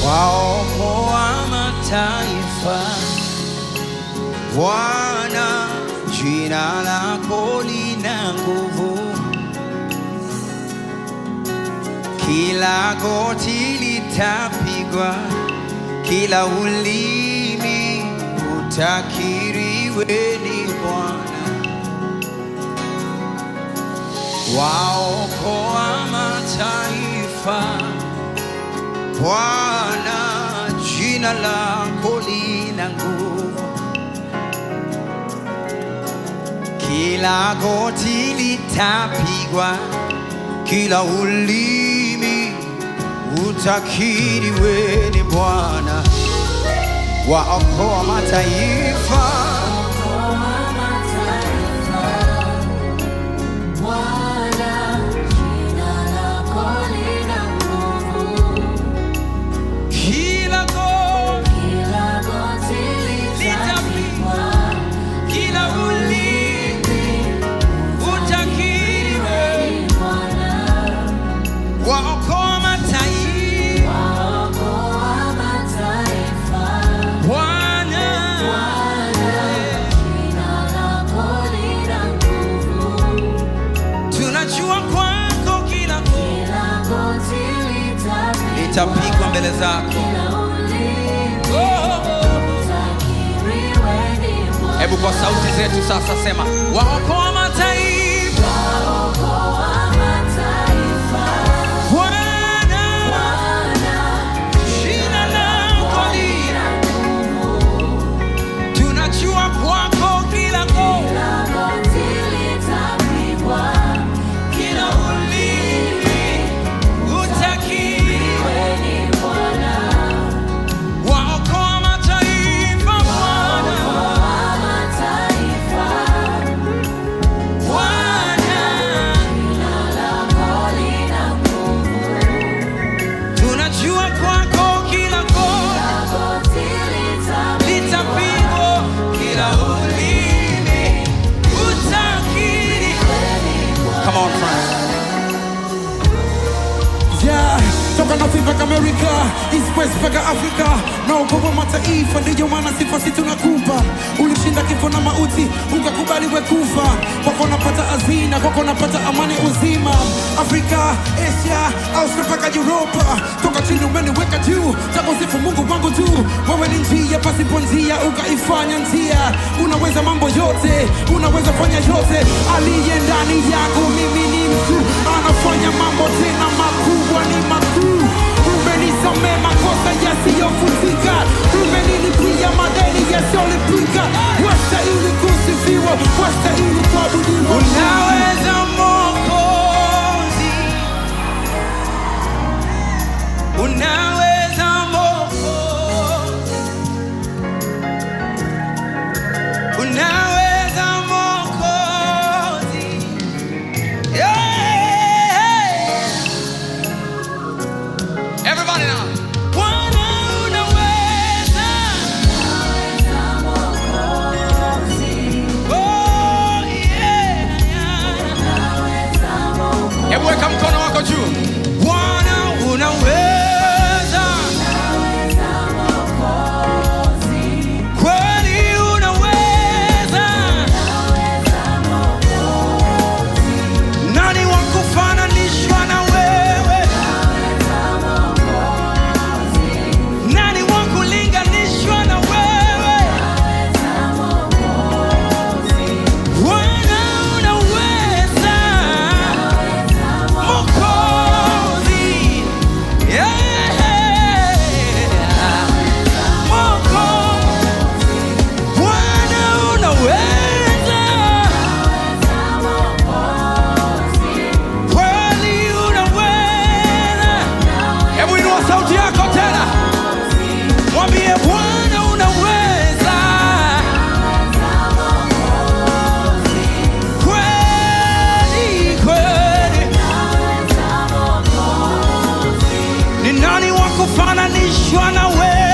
waokoa mataifa. Bwana, jina lako lina nguvu, kila goti litapigwa, kila ulimi utakiri wewe ni Bwana. Waokoa mataifa, Bwana, jina lako lina nguvu, kila goti litapigwa, kila ulimi utakiri wewe ni Bwana. Waokoa mataifa, kila goti litapigwa, kila ulimi utakiri wewe. Waokoa mataifa, Bwana. Tunajua kwako kila goti litapigwa mbele zako. Oh, oh, oh. Hebu kwa sauti zetu sasa sema, waokoa mataifa, Bwana, jina lako lina. Tunajua kwako kila goti, kila ulimi utakiri. Waokoa mataifa, Bwana, Bwana. Tunajua kwako kila goti litapigwa, kila ulimi utakiri. Come on, friends. Yeah, toka North mpaka Amerika, East West mpaka Afrika, na ukovu mataifa, ndiyo maana sifa si tunakupa. Ulishinda kifo na mauti, ukakubali we kufa. Kwako napata hazina, kwako napata amani uzima. Afrika, Asia, Australia mpaka Europa, toka chini umeniweka juu, takusifu Mungu wangu tu. Wewe ni njia pasipo njia, ukaifanya njia. Unaweza mambo yote, unaweza fanya yote. Aliye ndani yako, mimi ni mtu, anafanya mambo tena makubwa, ni makuu. Umenisamee makosa yasiyofutika, umenilipia madeni yasiyolipika. Wastahili kusifiwa, wastahili kuabudiwa. Unaweza Mwokozi, unaweza Mwokozi, unaweza Mwokozi, yeah. Everybody now. Bwana unaweza, oh yeah, yeah. Hebu weka mkono wako juu. Bwana unaweza, kweli unaweza. Nani wa kufananishwa na wewe? Nani wa kulinganishwa na wewe? Bwana unaweza, Mwokozi, yeah. Mwokozi, Bwana unaweza, kweli unaweza. Hebu inua sauti yako tena, mwambie Bwana unaweza, kweli kweli. Ni nani wa kufananishwa na wewe?